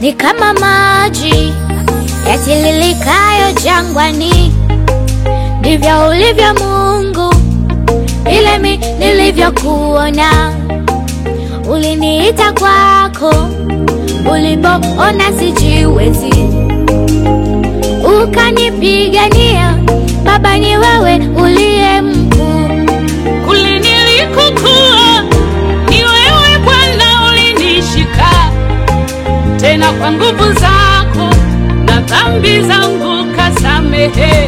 ni kama maji yatililikayo jangwani, ndivyo ulivyo Mungu, vile mi nilivyokuona. Uliniita kwako ulipoona sijiwezi, ukanipigania. Baba, ni wewe uliye mkuu. Kule nilikokuwa ni wewe Bwana ulinishika, tena kwa nguvu zako na dhambi zangu kasamehe,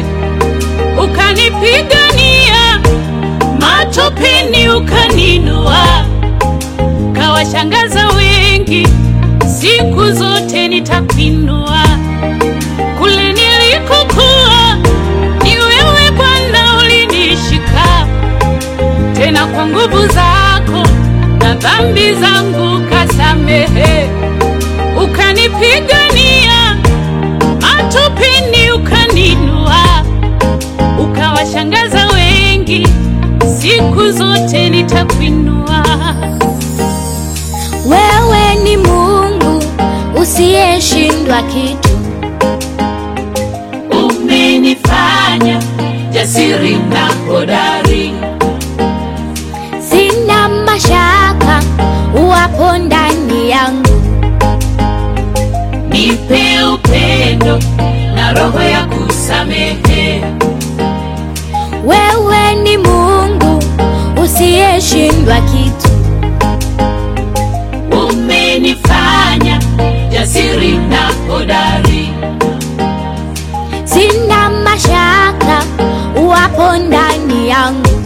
ukanipigania matopeni, ukaninua, kawashangaza wengi, siku zote nitakuinua. Kule nilikokuwa ni wewe Bwana ulinishika tena kwa nguvu zako na dhambi zangu kasamehe, ukanipigania matopeni, ukaninua, ukawashangaza wengi, siku zote nitakuinua. Wewe ni Mungu usiyeshindwa kitu. Umenifanya jasiri na hodari, Sina mashaka uwapo ndani yangu. nipe upendo na roho ya kusamehe. Wewe ni Mungu usiyeshindwa kitu. Umenifanya jasiri na hodari, Sina mashaka uwapo ndani yangu.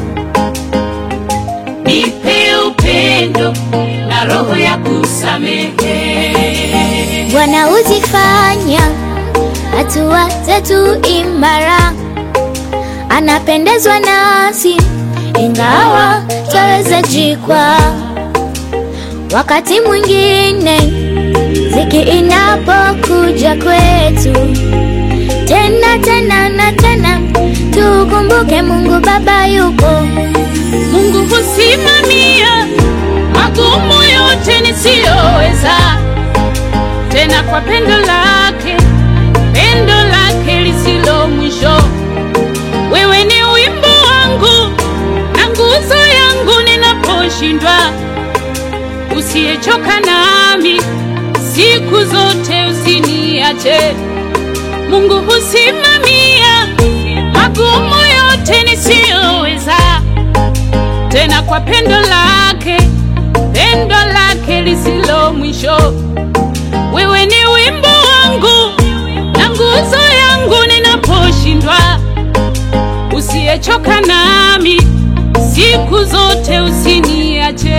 nipe upendo na roho ya kusamehe. Bwana huzifanya hatua zetu imara, anapendezwa nasi ingawa twaweza jikwa. Wakati mwingine ziki inapokuja kwetu, tena tena na tena, tukumbuke Mungu Baba yupo. Mungu husimamia magumu yote nisiyoweza, tena kwa pendo lake, pendo lake lisilo mwisho. Wewe ni wimbo wangu na nguzo yangu ninaposhindwa, usiyechoka nami siku zote, usiniache. Mungu husimamia magumu yote nisiyoweza tena kwa pendo lake, pendo lake lisilo mwisho. Wewe ni wimbo wangu na nguzo yangu ninaposhindwa, usiyechoka nami siku zote, usiniache.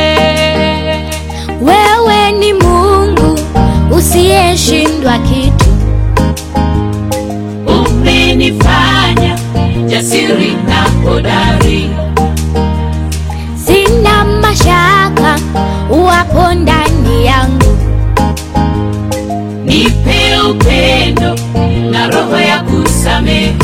Wewe ni Mungu usiyeshindwa kitu. Umenifanya jasiri na hodari, Sina mashaka uwapo ndani yangu. nipe upendo na roho ya kusamehe.